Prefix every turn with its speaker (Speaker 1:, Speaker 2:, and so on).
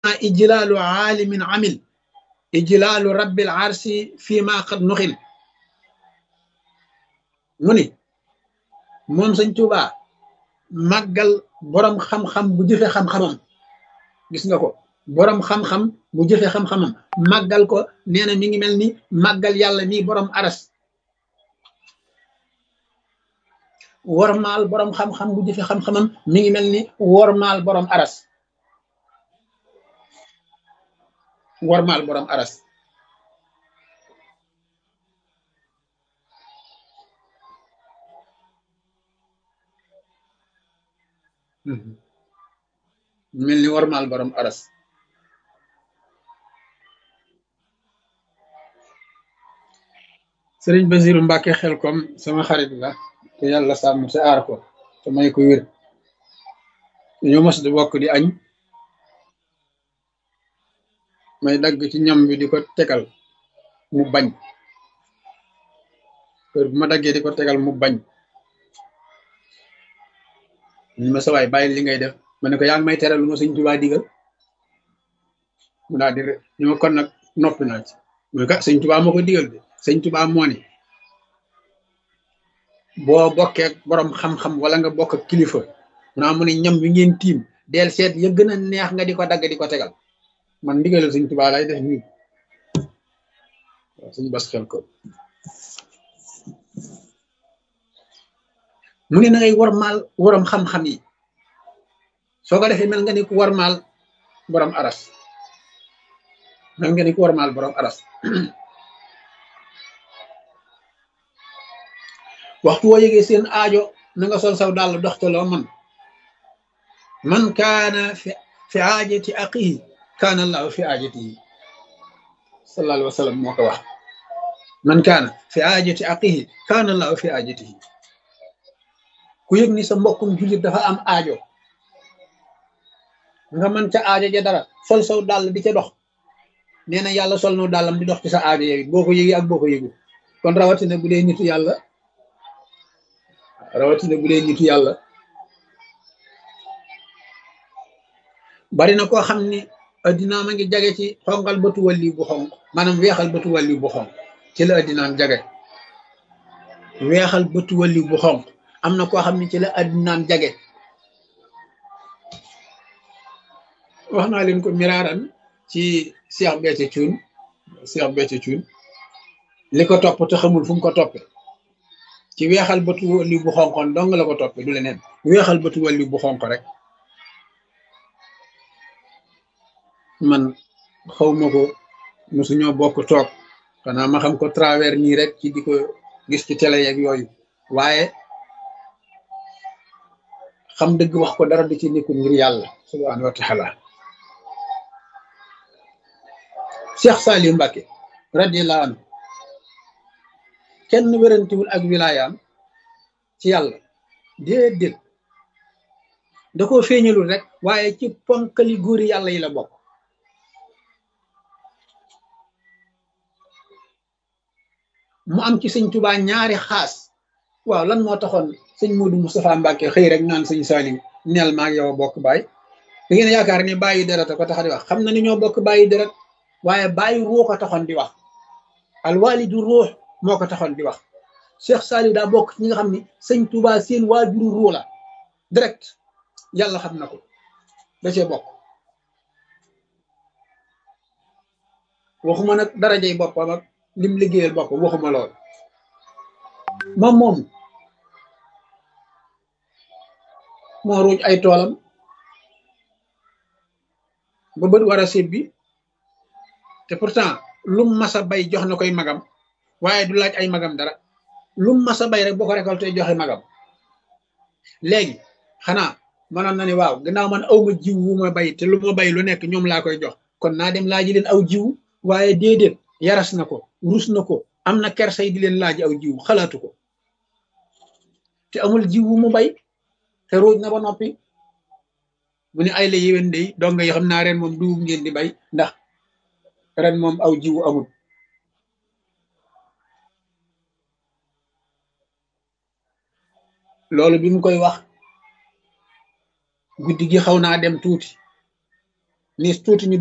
Speaker 1: ijlaalu aalimin amil ijlaalu rabbil arsi fii ma qad nuxil mu ni moom sëñ Tuuba màggal boroom xam-xam bu jëfe xam-xamam gis nga ko boroom xam-xam bu jëfe xam-xamam màggal ko nee na mi ngi mel ni màggal yàlla mi boroom aras wormaal boroom xam-xam bu jëfe xam-xamam mi ngi mel ni wormaal boroom aras wormaal boroom aras mel ni wormaal boroom aras sëriñ Basiru Mbàkke xel kom sama xarit la te yàlla sàmm te aar ko te may ko wér dañoo mos di bokk di añ may dagg ci ñam bi di ko tegal mu bañ kër bu ma daggee di ko tegal mu bañ ñu ma sawaay bàyyi li ngay def ma ne ko yaa ngi may teral lu ma sëñ Tuubaa digal mu daal di ñu ma kon nag noppi naa ci mu ne ko sëñ Tuubaa moo ko digal de sëñ Tuubaa moo ni boo bokkee borom xam-xam wala nga bokk kilifa naa mu ne ñam wi ngeen tiim del seet ya gën a neex nga di ko dagg di ko tegal man ndigalal sëñ Tuubaa lay def nii waaw suñu bas xel ko mu ne na ngay warmaal waram xam-xam yi soo ko defee mel nga ni ku warmaal borom aras mel nga ni ku warmaal borom aras waxtu woo yëgee seen aajo na nga sol saw dàll dox ca loo man man kaana fi fi aajati aqihi kaana allahu fi aajatihi sallallahu alayhi wa sallam moo ko wax man kaana fi aajati aqihi kaana allahu fi aajatihi ku yëg ni sa mbokkum jullit dafa am aajo nga mën ca aajo ja dara sol saw dàll di ca dox nee na yàlla sol no dàllam di dox ci sa aajo yow boo ko yëgee ak boo ko yëgu kon rawatina bu dee nitu yàlla rawatina bu dee nitu yàlla bari na koo xam ni addinaam a ngi jage ci xonqal bëtu wàlli bu xonq maanaam weexal bëtu wàlli bu xonq ci la addinaam jage weexal bëtu wàlli bu xonq am na koo xam ne ci la addinaam jage wax naa leen ko miraaran ci Cheikh Béthio Thioune Cheikh Béthio Thioune li ko topp te xamul fu mu ko toppe ci weexal bëtu wàlli bu xonqoon dong la ko toppe du leneen weexal bëtu wàlli bu xonq rek man xawma ko mosuñoo bokk toog xanaa ma xam ko travers nii rek ci di ko gis ci télé yeeg yooyu waaye xam dëgg wax ko dara di ci nekkul ngir yàlla subhaanahu wa taala Cheikh Saliou Mbacké radiyallahu anhu kenn wérantiwul ak wilaayaam ci yàlla déedéet da koo feeñalul rek waaye ci ponkali góori yàlla yi la bokk mu am ci sëñ Tuubaa ñaari xaas waaw lan moo taxoon sëñ Modou Moustapha Mbacke xëy rek naan sëñ Saliou neel maag yow a bokk baay da ngeen yaakaar ni bàyyi deret a ko tax di wax xam na ni ñoo bokk bàyyi deret waaye bàyyi ruux ko taxoon di wax alwalidu ruux moo ko taxoon di wax Cheikh Saliou daa bokk ci ñi nga xam ni sëñ Tuubaa seen waajuru ruux la direct yàlla xam na ko da cee bokk waxuma nag darajey boppam ak lim liggéeyal boppam waxuma lool moom moom moo ruuj ay toolam ba bët war a sébbi te pourtant lum masa bay jox na koy magam waaye du laaj ay magam dara lum masa bay rek boo ko récolté joxe magam léegi xanaa mënoon na ni waaw gannaaw man aw ma jiw wu ma bay te lu ma bay lu nekk ñoom laa koy jox kon naa dem laaji leen aw jiw waaye déedéet yaras na ko rus na ko am na kersay di leen laaj aw jiw xalaatu ko te amul jiw wu mu bay te ruuj na ba noppi mu ne ay la yéwén day donga yi xam naa ren moom dugub ngeen di bay ndax ren moom aw jiwu amul loolu bi mu koy wax guddi gi xaw naa dem tuuti ni tuuti ñu